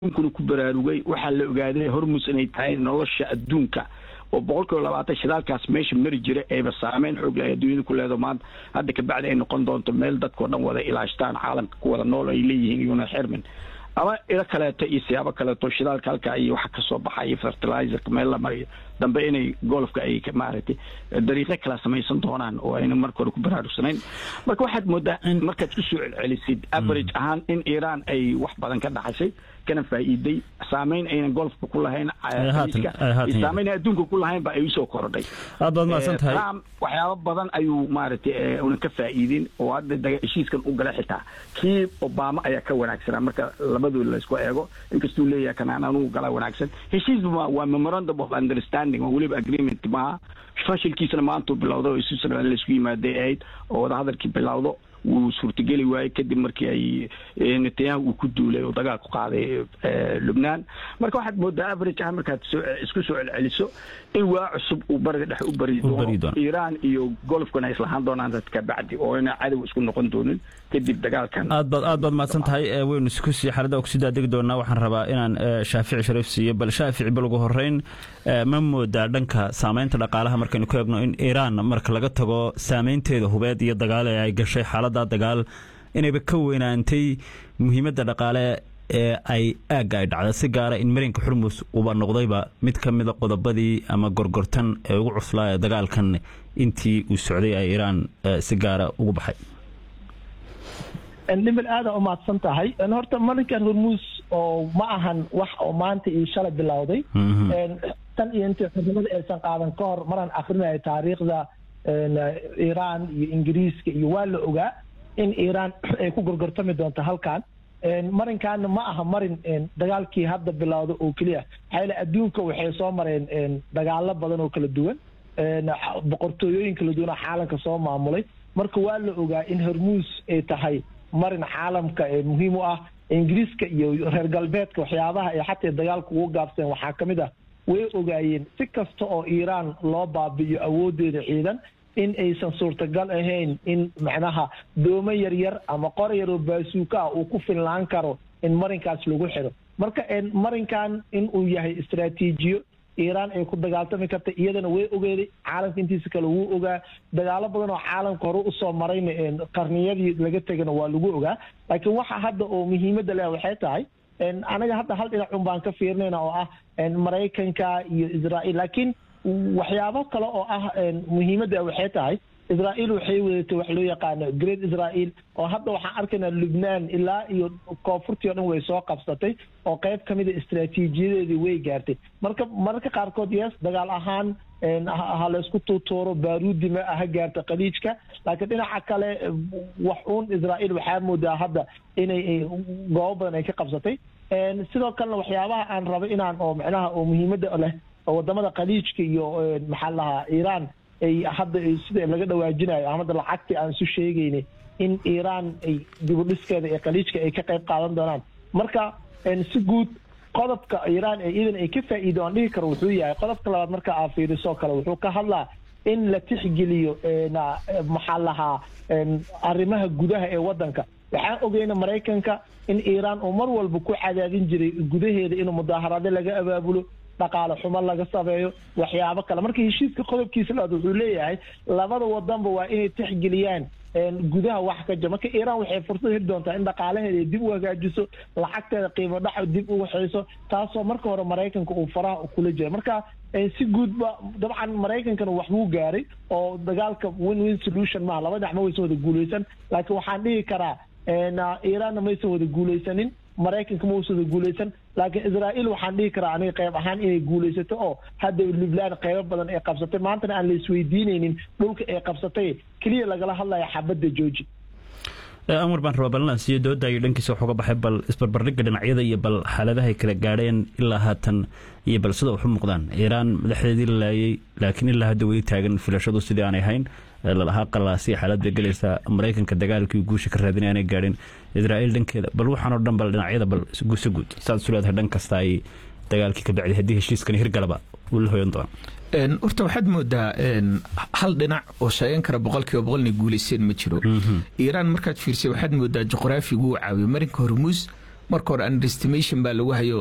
adduunkuna ku baraarugay waxaa la ogaaday hormus inay tahay nolosha adduunka oo boqol kiiba labaatan shidaalkaas meesha mari jira eeba saameyn xoog leh adduunyada ku leedo maanta hadda kabacdi ay noqon doonto meel dadkao dhan wada ilaashtaan caalamka ku wada nool ay leeyihiin iyuna xirmin ama ilo kaleeto iyo siyaabo kaleeto shidaalka halka iyo waxa kasoo baxaya fertilizerka meel la mariyo dambe inay golfka ay maaragtay dariiqo kala samaysan doonaan oo ayna marka hore ku baraarugsanayn marka waxaad moodaa markaad ku soo celcelisid average ahaan in iiraan ay wax badan ka dhaxashay kana faa'iiday saameyn aynan golfka ku lahayn saameyn adduunka ku lahayn ba ay usoo korodhay aad baad mahadsan tahay trump waxyaabo badan ayuu maaragtay una ka faa'iidin oo hadda heshiiskan u gala xitaa kii obama ayaa ka wanaagsanaa marka labadooda laysku eego inkastuu leeyahay kanaan anugu gala wanaagsan heshiis waa memorandum of understanding oo weliba agreement maaha fashilkiisana maantuu bilowda oo isu socdaan laysku yimaaday ahayd oo wadahadalkii bilowdo wuu suurtageli waayey kadib markii ay netanyahu uu ku duulay oo dagaal ku qaaday lubnaan marka waxaad moodaa average ah markaad isku soo celceliso in waa cusub uu bariga dhexe u bari doono iiraan iyo golfkana ay islahaan doonaan dadka bacdi oo ina cadow isku noqon doonin kadib dagaalkan aad baad aad baad mahadsan tahay waynu isku sii xaalada kusii daadegi doonaa waxaan rabaa inaan shaafici shariif siiyo bal shaafici bal ugu horeyn ma moodaa dhanka saameynta dhaqaalaha markaynu ku eegno in iiraan marka laga tago saameynteeda hubeed iyo dagaal ee ay gashay xaalada dagaal inayba ka weynaantay muhiimadda dhaqaale ee ay aagga ay dhacda si gaara in marinka xurmus uba noqdayba mid ka mida qodobadii ama gorgortan ee ugu cuslaa ee dagaalkan intii uu socday ay iiraan si gaara ugu baxay dhimbel aada umahadsan tahay horta marinkan hormuus oo ma ahan wax oo maanta iyo shalay bilowday tan iyo intii xurnimada aysan qaadan ka hor maraan akrinayo taariikhda iiraan iyo ingiriiska iyo waa la ogaa in iiraan ay ku gorgortami doonto halkan marinkaana ma aha marin dagaalkii hadda bilowda oo keliya maxaa adduunka waxay soo mareen dagaalo badan oo kala duwan boqortooyooyin kala duwan oo caalamka soo maamulay marka waa la ogaa in hormuus ay tahay marin caalamka muhiim u ah ingiriiska iyo reer galbeedka waxyaabaha ay xataa dagaalka ugu gaabseen waxaa ka mid ah way ogaayeen si kasta oo iiraan loo baabi'iyo awoodeeda ciidan in aysan suurtagal ahayn in macnaha doomo yaryar ama qor yaroo baasuuka ah uu ku filnaan karo in marinkaas lagu xiro marka marinkan in uu yahay istraatiijiyo iiraan ay ku dagaaltami karta iyadana way ogeeday caalamka intiisa kale wuu ogaa dagaalo badan oo caalamka hore usoo marayna qarniyadii laga tegana waa lagu ogaa laakiin waxa hadda oo muhiimadda leh waxay tahay anaga hadda hal dhinac un baan ka fiirinayna oo ah maraykanka iyo israa'iil laakiin waxyaabo kale oo ah muhiimadda waxay tahay israa'iil waxay wadatay wax loo yaqaano great israa'iil oo hadda waxaan arkaynaa lubnaan ilaa iyo koonfurtii o dhan way soo qabsatay oo qayb ka mida istraatiijiyadeedii way gaartay marka mararka qaarkood yes dagaal ahaan ha laysku tuutuuro baaruudi ma ha gaarta khaliijka laakiin dhinaca kale wax uun israa'iil waxaa moodaa hadda inay goobo badan ay ka qabsatay sidoo kalena waxyaabaha aan rabo inaan oo macnaha oo muhiimadda leh oo wadamada khaliijka iyo maxaa lahaa iiraan ay hadda sida laga dhawaajinayo amada lacagtii aan isu sheegaynay in iiraan ay dibudhiskeeda ee khaliijka ay ka qayb qaadan doonaan marka si guud qodobka iiraan ee iidan ay ka faa'iido aan dhihi karo wuxuu yahay qodobka labaad marka aa fiiriso kale wuxuu ka hadlaa in la tixgeliyo maxaa lahaa arrimaha gudaha ee waddanka waxaan ogeyna maraykanka in iiraan uu mar walba ku cadaadin jiray gudaheeda inuu mudaaharaado laga abaabulo dhaqaale xumo laga sameeyo waxyaabo kale marka heshiiska qodobkiisa labaad wuxuu leeyahay labada wadanba waa inay tixgeliyaan gudaha wax ka jira marka iiraan waxay fursad heli doontaa in dhaqaalaheeda dib u hagaajiso lacagteeda qiimo dhaca dib u waxayso taasoo marka hore maraykanka uu faraha kula jira marka si guudba dabcan maraykankana waxbuu gaaray oo dagaalka win win solution maaha laba dhinac ma waysan wada guulaysan laakiin waxaan dhihi karaa iiraanna maysan wada guulaysanin maraykanka ma uusan wada guulaysan laakiin israa'iil waxaan dhihi karaa aniga qayb ahaan inay guulaysato oo hadda lubnaan qaybo badan ay qabsatay maantana aan la isweydiinaynin dhulka ay qabsatay keliya lagala hadlaya xabadda jooji amar baan rabaa ballan siiyo doodayo dhankiisa waxuga baxay bal isbarbardhigga dhinacyada iyo bal xaaladahay kala gaadheen ilaa haatan iyo bal sida waxu muuqdaan iiraan madaxdeedii la laayay laakiin ilaa hadda weli taagan filashadu sidii aanay hayn lalahaa qalaasiya xaalad bay gelaysaa maraykanka dagaalkii guusha ka raadinay aanay gaadhin israa'iil dhankeeda bal waxaan oo dhan bal dhinacyada bal guusa guud saad isu leedahay dhan kasta ay dagaalkii ka bacday haddii heshiiskani hirgalaba uu la hoyan doona horta waxaad moodaa hal dhinac oo sheegan kara boqolkiiba boqol inay guulaysteen ma jiro iiraan markaad fiirsay waxaad moodaa juqraafigu uu caawiyo marinka hormuus marka hore underestimation baa lagu hayo